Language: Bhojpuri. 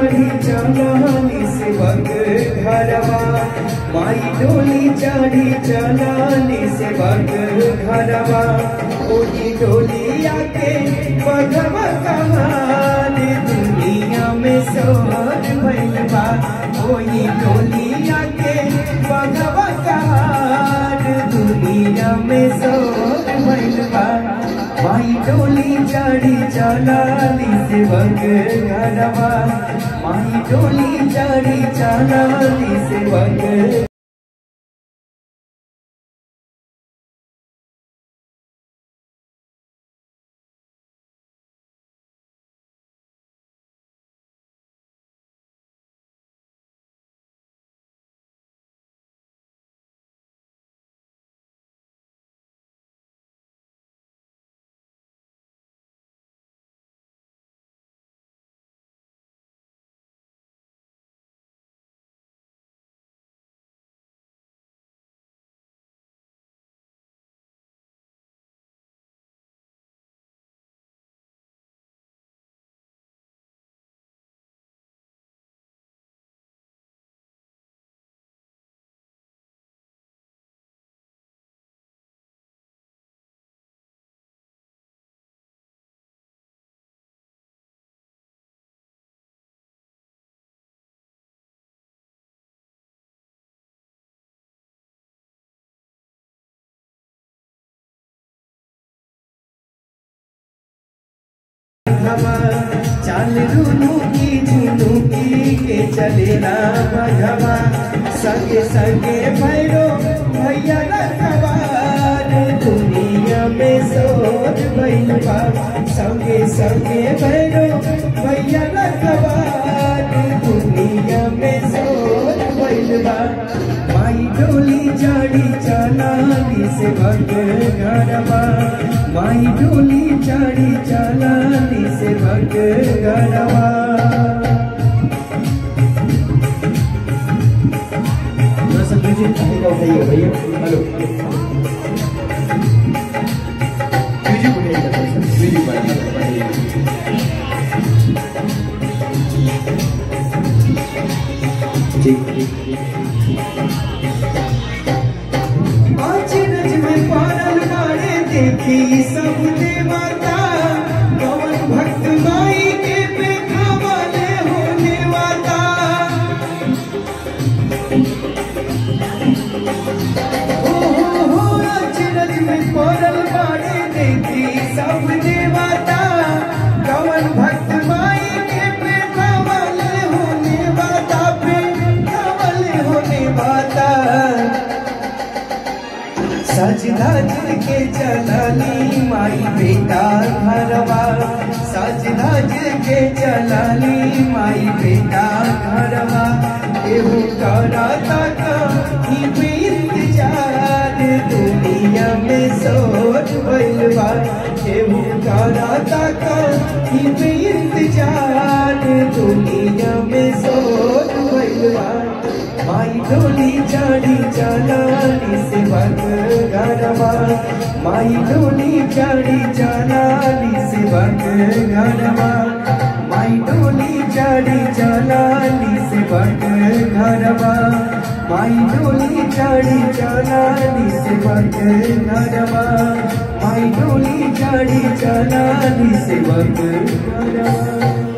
चढ़ी चलानी सेवक घरवा माई डोली चढ़ी चलानी सेवक घरवा ओही डोलिया के बघवा कहान दुनिया में सोहर भइल बा ओही डोलिया के बघवा कहान दुनिया में सोहर भइल बा माई डोली चढ़ी चलाली सेवक घरवा माई डोली चढ़ी चलाली सेवक भगवा चाल रुनु की झुनु की के चलेला भगवा सगे सगे भैरो भैया रखवार दुनिया में सोच भइल बा सगे सगे भैरो भैया रखवार दुनिया में सोच भइल बा माई डोली चढ़ी चलाली से भग घरवा माई डोली चढ़ी चलाली से भग घरवा थोड़ा सा म्यूजिक कहीं का उठाइएगा भैया हेलो म्यूजिक उठाइएगा थोड़ा सा म्यूजिक बढ़ाइएगा ठीक आज रज में पारल मारे देखी सब देवता कवन भक्त माई के पेखा वाले होने वाता हो हो हो आज रज में पारल मारे देखी सब देवता कवन भक्त माई के पेखा वाले होने वाता पेखा वाले होने वाता सज धज के चलाली माई बेटा घरवा सज धज के चलाली माई बेटा घरवा एहू करता कहीं पे इंतजार दुनिया में सोच भइल बा एहू करता कहीं पे इंतजार दुनिया में सोच भइल बा माई डोली चढ़ी चलाली से भग घरवा माई डोली चढ़ी चलाली से भग घरवा माई डोली चढ़ी चलाली से भग घरवा माई डोली चढ़ी चलाली से भग घरवा माई डोली चढ़ी चलाली से भग घरवा